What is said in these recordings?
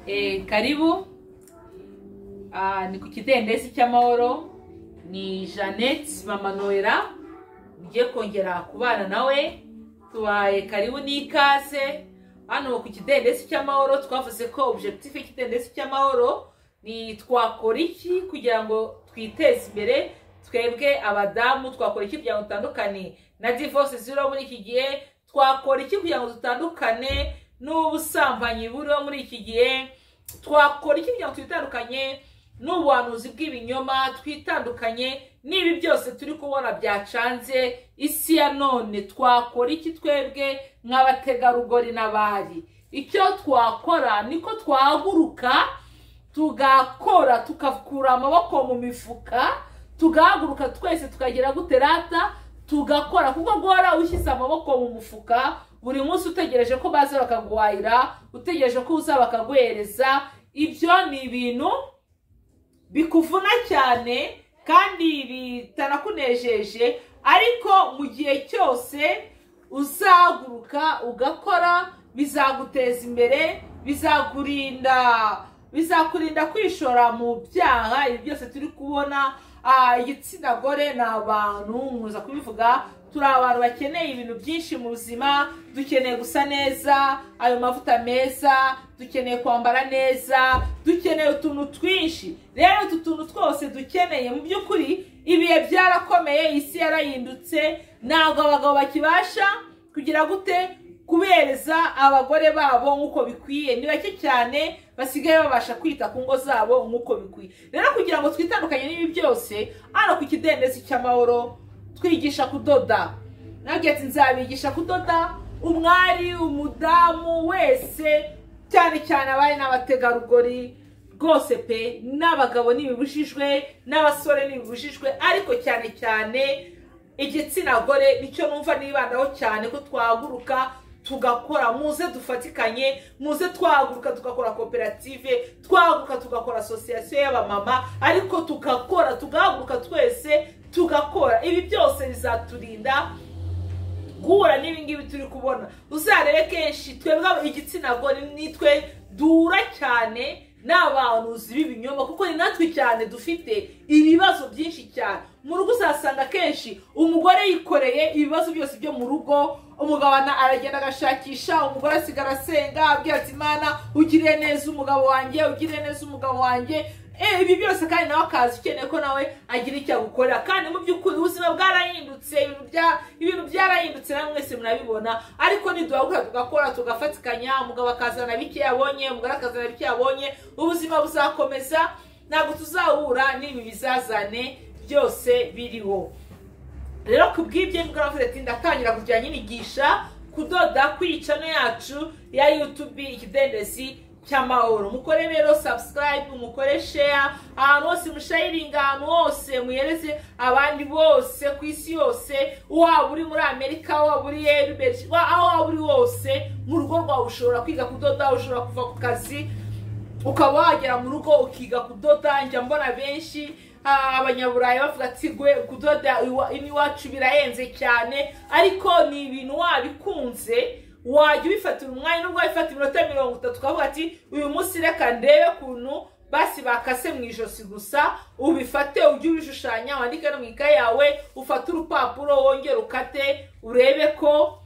Eh, karibu Ah, ni ku kidendezi cy'amahoro ni jeannette mama noella ugiye kongera kubana nawe tubaye karibu n'ikaze hano ku kidendezi cy'amahoro twavuze ko objectif y'ikidendezi cy'amahoro ni twakora iki kugira ngo twiteze imbere twebwe abadamu twakora iki kugira ngo dutandukane na divorce ziriho muri iki gihe twakora iki kugira ngo dutandukane n'ubusambanyi buriho muri iki gihe twakora iki kugira ngo twitandukanye n'ubuhanuzi bw'ibinyoma twitandukanye n'ibi byose turi kubona byacanze isi ya none twakora iki twebwe nk'abategarugori n'abari icyo twakora niko twahaguruka tugakora tugakura amaboko mu mifuka tugahaguruka twese tukagera guterata tugakora kuko guhora ushyize amaboko mu mufuka buri munsi utegereje ko baza bakaguhahira utegereje ko uza bakaguhereza ibyo ni ibintu bikuvuna cyane kandi bitanakunejeje ariko mu gihe cyose uzahaguruka ugakora bizaguteza imbere bizakurinda bizakurinda kwishora mu byaha ibi byose turi kubona ah, igitsina gore ni abantu nkuza kubivuga turi abantu bakeneye ibintu byinshi mu buzima dukeneye gusa neza ayo mavuta meza dukeneye kwambara neza dukeneye utuntu twinshi rero utu tuntu twose dukeneye mu by'ukuri ibihe byarakomeye isi yarahindutse ntabwo abagabo bakibasha kugira gute kubereza abagore babo nk'uko bikwiye ni bake cyane basigaye babasha kwita ku ngo zabo nk'uko bikwiye rero kugira ngo twitandukanye n'ibi byose hano ku kidendezi cy'amahoro twigisha kudoda nabwiye ati nzabigisha kudoda umwari umudamu wese cyane cyane abari n'abategarugori rwose pe n'abagabo ntibibujijwe n'abasore ntibibujijwe ariko cyane cyane igitsina gore nicyo numva nibandaho cyane ko twahaguruka tugakora muze dufatikanye muze twahaguruka tugakora koperative twahaguruka tugakora asosiyasiyo y'abamama ariko tugakora tugahaguruka twese tugakora ibi byose bizaturinda guhura n'ibingibi turi kubona uzarebe kenshi twebwe igitsina gore nitwe dura cyane n'abahanuzi b'ibinyoma kuko ni natwe cyane dufite ibibazo byinshi cyane mu rugo uzasanga kenshi umugore yikoreye ibibazo byose byo mu rugo umugabo aragenda agashakisha umugore asigara asenga abwira ati imana ugire neza umugabo wanjye ugire neza umugabo wanjye ibi byose kandi nawe akaza ukeneye ko nawe agira icyo agukora kandi mu by'ukuri ubuzima bwarahindutse ibintu byarahindutse na mwese murabibona ariko niduhaguruka tugakora tugafatikanya umugabo akazana bike yabonye umugore akazana bike yabonye ubuzima buzakomeza ntabwo tuzahura n'ibi bizazane byose biriho rero ku bw'ibyo ni bwaravuze ati ndatangira kugira nyinigisha kudoda kwicano yacu ya yutubi ikidendezi cy'amahoro mukore rero sabusikarayibe mukore sheya ahantu hose mushayiringa ahantu hose muhereze abandi bose ku isi yose waba uri muri amerika waba uri eriberi aho waba uri hose mu rugo rwawe ushobora kwiga kudoda ushobora kuva ku kazi ukaba wagera mu rugo ukiga kudoda njya mbona benshi abanyaburayi bavuga ati gwe kudoda iwacu birahenze cyane ariko ni ibintu wabikunze wajya ubifatira umwanya nubwo wabifata iminota mirongo itatu ukavuga ati uyu munsi reka ndebe ukuntu basi bakase mu ijosi gusa ubifate ujye ubishushanya wandike no mu ikaye yawe ufate urupapuro wongere ukate urebe ko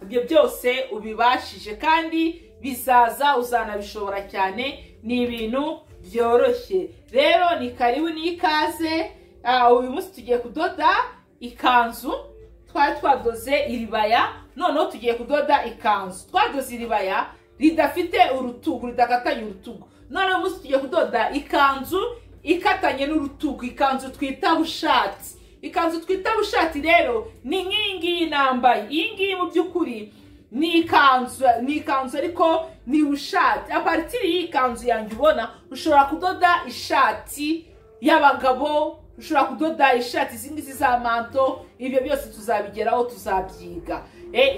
ibyo byose ubibashije kandi bizaza uzanabishobora cyane ni ibintu byoroshye rero ni karibu n'ikaze uyu munsi tugiye kudoda ikanzu twari twadoze iribaya noneho tugiye kudoda ikanzu twadoze iribaya ridafite urutugu ridakatanye urutugu noneho umunsi tugiye kudoda ikanzu ikatanye n'urutugu ikanzu twita bushati ikanzu twita bushati rero ni nk'iyi ngiyi nambaye iyi ngiyi mu by'ukuri ni ikanzu ni ikanzu ariko ni bushati aparitiri y'iyi kanzu yanjye ubona ushobora kudoda ishati y'abagabo ushobora kudoda ishati izi ngizi za manto ibyo byose tuzabigeraho tuzabyiga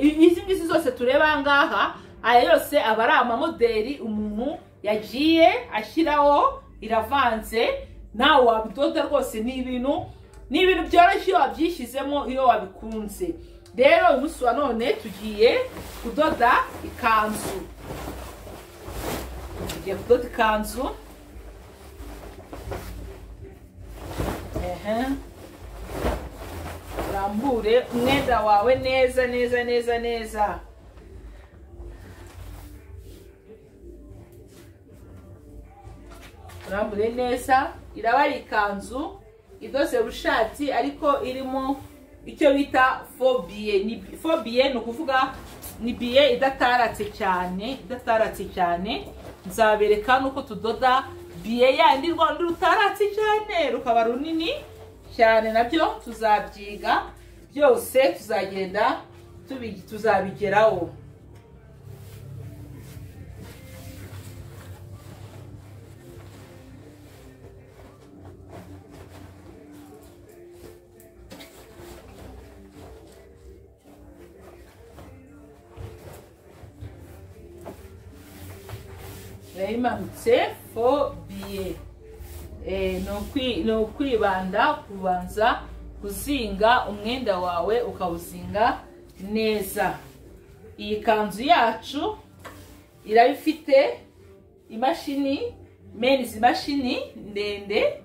izi ngizi zose tureba aha ngaha aya yose aba ari amamoderi umuntu yagiye ashyiraho iravanze nawe wabidoda rwose ni ibintu ni ibintu byoroshye iyo wabyishyizemo iyo wabikunze rero umunsi wa none tugiye kudoda ikanzu tugiye kudoda ikanzu ehe urambure umwenda wawe neza neza neza neza urambure neza iraba ari ikanzu idoze bushati ariko irimo icyo bita fobiye ni fobiye ni ukuvuga ni biye idataratse cyane idataratse cyane nzabereka nuko tudoda biye yandi rwanda rutaratse cyane rukaba runini cyane nabyo tuzabyiga byose tuzagenda tubi- tuzabigeraho yayimanutse fo biye Eh, ni ukwi- ni ukwibanda kubanza kuzinga umwenda wawe ukawuzinga neza iyi kanzu yacu iraba ifite imashini meni izi mashini ndende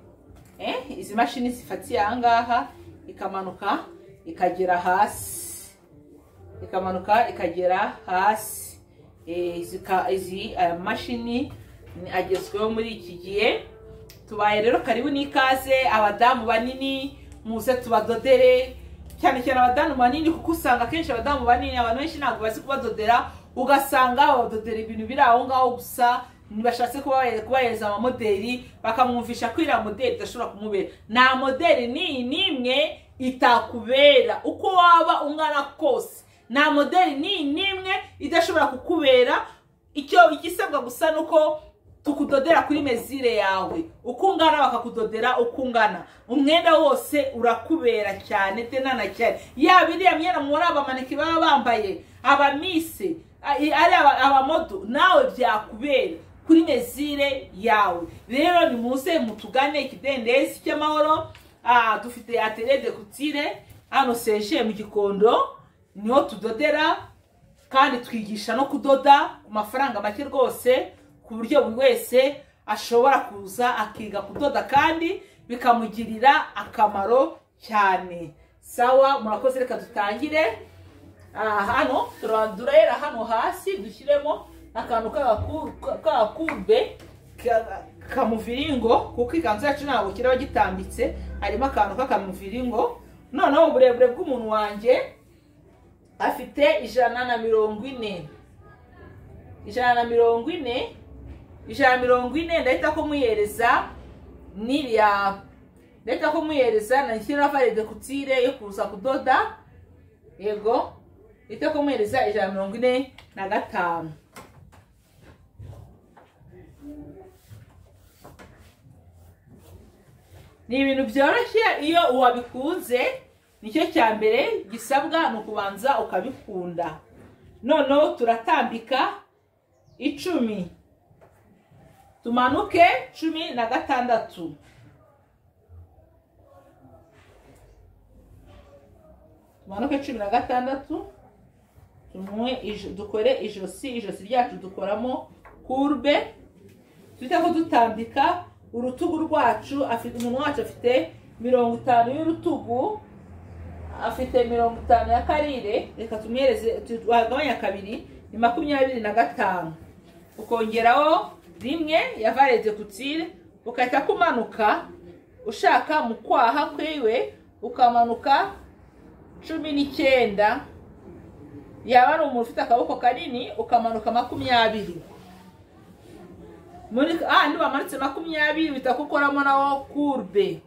eh, izi mashini zifatiye ahangaha ikamanuka ikagera hasi ikamanuka ikagera hasi Eh, izi ka- izi aya mashini ni- agezweho muri iki gihe tubaye rero karibu n'ikaze abadamu banini muze tubadodere cyane cyane abadamu banini kuko usanga akenshi abadamu banini abantu benshi ntabwo bazi kubadodera ugasanga babadodera ibintu biri aho ngaho gusa ntibashatse kubahe- kubahereza amamoderi bakamwumvisha ko iriya moderi idashobora kumubera nta moderi n'iyi n'imwe itakubera uko waba ungana kose nta moderi n'iyi n'imwe idashobora kukubera icyo igisabwa gusa ni uko tukudodera kuri mezire yawe uko ungana bakakudodera uko ungana umwenda wose urakubera cyane tenana cyane yaba iriya myenda muri abamaneke baba bambaye abamise a- i- ari aba- abamodo nawe byakubera kuri mezire yawe rero nimuze mutugane ikidendezi cy'amahoro Ah, dufite atere de kutire hano seje mu gikondo niho tudodera kandi twigisha no kudoda ku mafaranga make rwose ku buryo buri wese ashobora kuza akiga kudoda kandi bikamugirira akamaro cyane sawa murakoze reka dutangire Ah, hano tura- turahera hano hasi dushyiremo akantu k'agaku- k'agakube ka- kamuviringo kuko ikanzu yacu ntabwo kiraba gitambitse harimo akantu k'akamuviringo noneho uburebure bw'umuntu wanjye afite ijana na mirongo ine ijana na mirongo ine ijana na mirongo ine ndahita kumuhereza n'iriya ndahita kumuhereza nashyiraho valide kutire yo kuza kudoda yego ndahita kumuhereza ijana na mirongo ine na gatanu ni ibintu byoroshye iyo wabikunze nicyo cya mbere gisabwa ni ukubanza ukabikunda noneho turatambika icumi tumanuke cumi na gatandatu tumanuke cumi na gatandatu tumwe ijo- dukore ijosi ijosi ryacu dukoramo kurube twite ko dutambika urutugu rwacu afite umuntu wacu afite mirongo itanu y'urutugu afite mirongo itanu ya karire reka tumwereze tu- wagabanya kabiri ni makumyabiri na gatanu ukongeraho rimwe ya varede kutire ugahita kumanuka ushaka mu kwaha kwiwe ukamanuka cumi n'icyenda yaba ari umuntu ufite akaboko kanini ukamanuka makumyabiri muri ah nibamanitse makumyabiri bita kukoramo nawo kurbe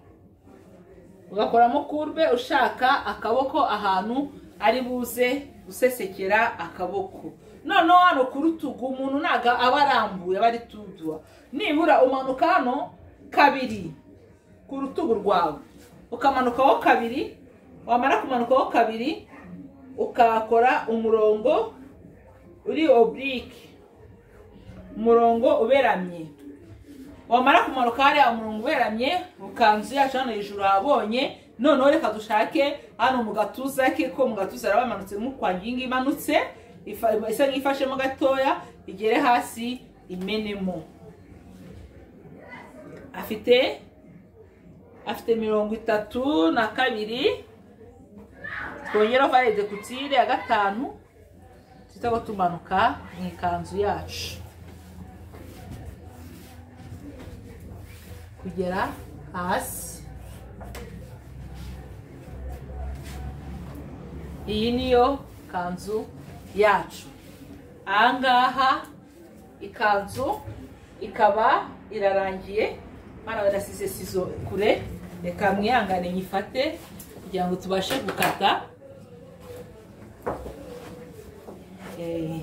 ugakoramo kurbe ushaka akaboko ahantu ari buze gusesekera akaboko noneho hano ku rutugu umuntu ntabwo aba arambuye aba ari tudua nibura umanuka hano kabiri ku rutugu rwawe ukamanukaho kabiri wamara kumanukaho kabiri ukakora umurongo uri oburike umurongo uberamye wamara kumanuka hariya umurongo uberamye ukanzu yacu hano hejuru habonye noneho reka dushake hano mu gatuza ke ko mu gatuza araba hamanutse nk'ukwa ngingi imanutse ifa- isa nk'ifashemo gatoya igere hasi imenemo afite afite mirongo itatu na kabiri twongeraho valide kutire ya gatanu duhita tumanuka mu ikanzu yacu kugera hasi iyi niyo kanzu yacu ahangaha ikanzu ikaba irarangiye mwana badasize sizo kure reka mwihangane nyifate kugira ngo tubashe gukata Eh,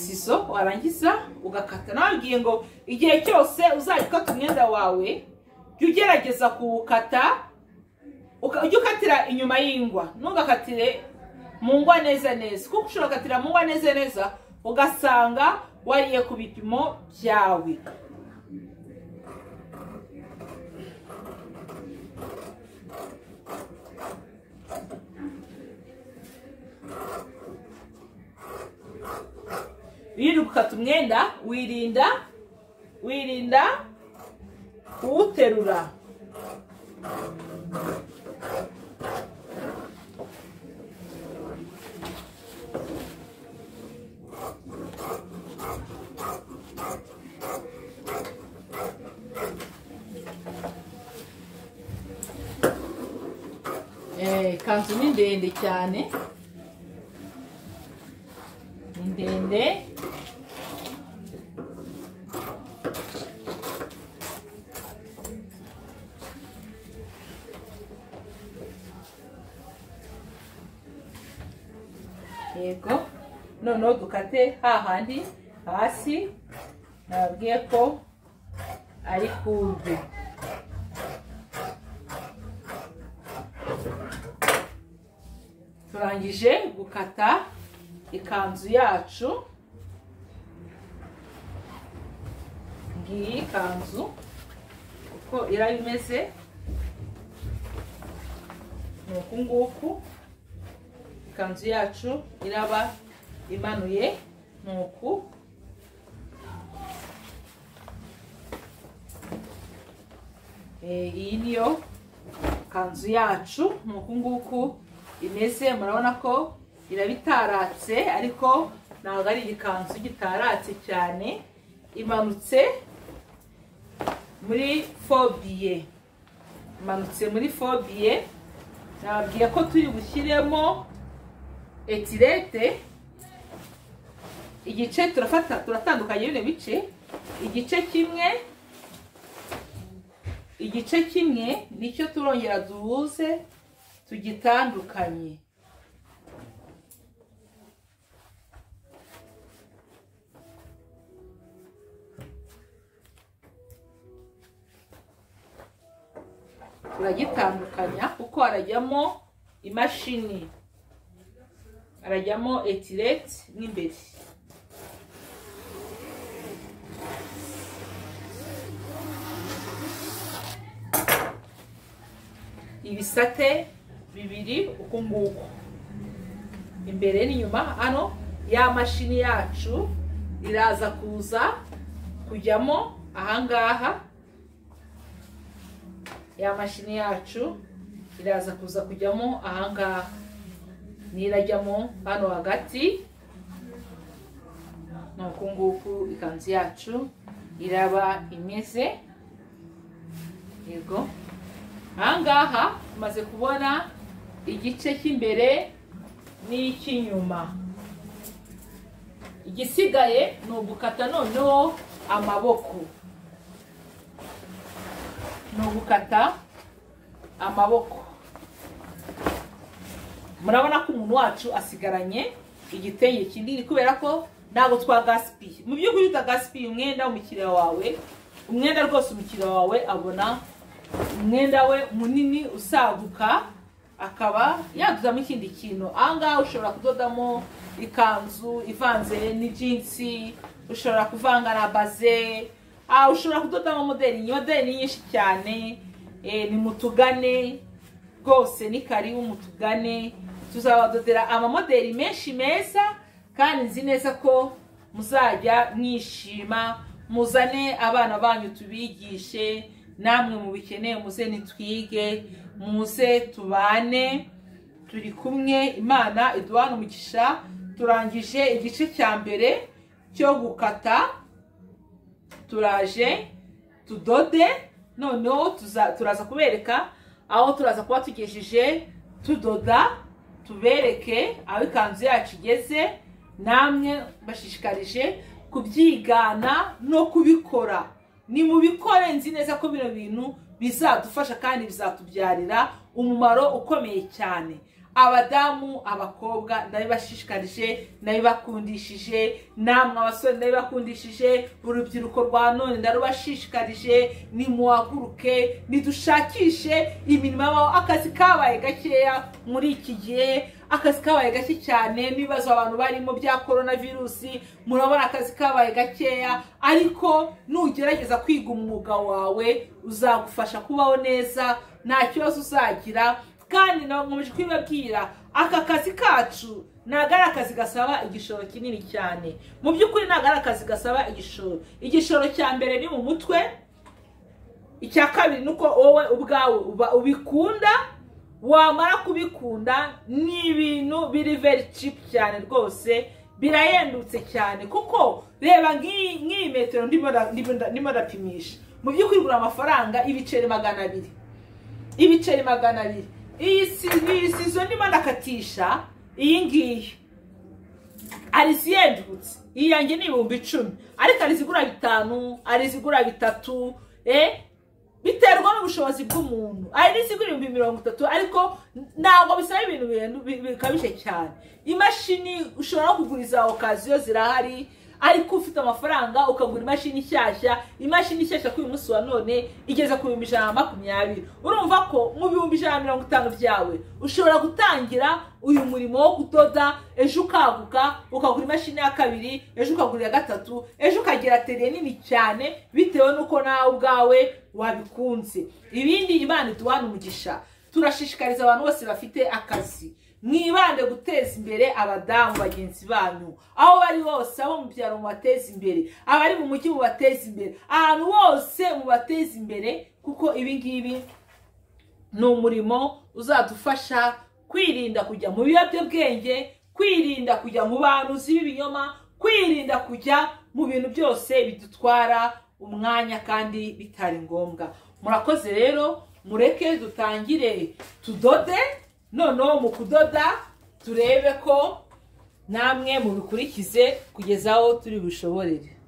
sizo warangiza ugakata nababwiye ngo igihe cyose uzajya ukata umwenda wawe jya ugerageza kuwukata uka- ujye ukatira inyuma y'ingwa ntugakatire mu ngwa neza neza kuko ushobora gukatira mu ngwa neza neza ugasanga wariye ku bipimo byawe wirinda gukata umwenda wirinda wirinda kuwuterura Eh, ikanzu ni ndende cyane ni ndende yego noneho dukate hahandi hasi nababwiye ko ari kumbi turangije gukata ikanzu yacu ngiyi ikanzu uko iraba imeze ni uku nguku ikanzu yacu iraba imanuye ni uku Eh, iyi niyo kanzu yacu ni uku nguku imeze murabona ko iraba itaratse ariko ntabwo ari igikanzu gitaratse cyane imanutse muri fobiye imanutse muri fobiye nababwiye ko turi bushyiremo etirete igice turafata turatandukanye bino bice igice kimwe igice kimwe nicyo turongera duhuze tugitandukanye turagitandukanya kuko harajyamo imashini harajyamo etireti n'imbere ibisate bibiri uku nguku imbere n'inyuma hano ya mashini yacu iraza kuza kujyamo ahangaha ya mashini yacu iraza kuza kujyamo ahangaha nirajyamo hano hagati ni uku nguku ikanzu yacu iraba imeze yego ahangaha tumaze kubona igice cy'imbere n'icy'inyuma igisigaye ni ugukata noneho amaboko ni ugukata amaboko murabona ko umuntu wacu asigaranye igitenge kinini kubera ko ntabwo twagasipiye mu by'ukuri utagasipiye umwenda w'umukiriya wawe umwenda rwose umukiriya wawe abona umwenda we munini usaguka akaba yadodamo ikindi kintu ahangaha ushobora kudodamo ikanzu ivanze n'ijinsi ushobora kuvanga na baze ah, ushobora kudodamo modeli modeli ni nyinshi cyane eh, ni mutugane rwose ni karibu mutugane tuzabadodera amamodeli menshi meza kandi nzi neza ko muzajya mwishima muzane abana banyu tubigishe namwe mubikeneye muze nitwige muze tubane turi kumwe imana iduhana umugisha turangije igice cya mbere cyo gukata turaje tudode noneho tuza- turaza kubereka aho turaza kuba tugejeje tudoda tubereke aho ikanzu yacu igeze namwe bashishikarije kubyigana no kubikora nimubikore nzi neza ko bino bintu bizadufasha kandi bizatubyarira umumaro ukomeye cyane abadamu abakobwa ndabibashishikarije ndabibakundishije namwe abasore ndabibakundishije urubyiruko rwa none ndarubashishikarije nimuhaguruke nidushakishe imirimo yabaho akazi kabaye gakeya muri iki gihe akazi kabaye gake cyane n'ibibazo abantu barimo bya korona virusi murabona akazi kabaye gakeya ariko nugerageza kwiga umwuga wawe uzagufasha kubaho neza nta kibazo uzagira kandi nabakomeje kubibabwira aka kazi kacu ntabwo ari akazi gasaba igishoro kinini cyane mu by'ukuri ntabwo ari akazi gasaba igishoro igishoro cya mbere ni mu mutwe icya kabiri ni uko wowe ubwawe uba ubikunda wamara kubikunda ni ibintu biri veri cipu cyane rwose birahendutse cyane kuko reba nk'iyi nk'iyi metero ndimo nda- ndimo nda- ndimo ndapimisha mu by'ukuri igura amafaranga ibiceri magana abiri ibiceri magana abiri iyi si- iyi sizo ndimo ndakatisha iyi ngiyi hari izihendutse iyi yanjye ni ibihumbi icumi ariko hari izigura bitanu hari izigura bitatu eh biterwa n'ubushobozi bw'umuntu hari n'izigura ibihumbi mirongo itatu ariko ntabwo bisaba ibintu bihendu- bi- bikabije cyane imashini ushobora no kugura iza okaziyo zirahari ariko ufite amafaranga ukagura imashini nshyashya imashini nshyashya kuri uyu munsi wa none igeze ku bihumbi ijana na makumyabiri urumva ko mu bihumbi ijana na mirongo itanu byawe ushobora gutangira uyu murimo wo kudoda ejo ukaguka ukagura imashini ya kabiri ejo ukagura iya gatatu ejo ukagira teriye nini cyane bitewe n'uko nawe ubwawe wabikunze ibindi imana iduhana umugisha turashishikariza abantu bose bafite akazi mwibande guteza imbere abadamu bagenzi banyu aho bari hose abo mu byaro mubateze imbere abari mu mujyi mubateze imbere ahantu hose mubateze imbere kuko ibi ngibi ni umurimo uzadufasha kwirinda kujya mu biyobyabwenge kwirinda kujya mu bantuzi b'ibinyoma kwirinda kujya mu bintu byose bidutwara umwanya kandi bitari ngombwa murakoze rero mureke dutangire tudode noneho mu kudoda turebe ko namwe mubikurikize kugeza aho turi bushoborere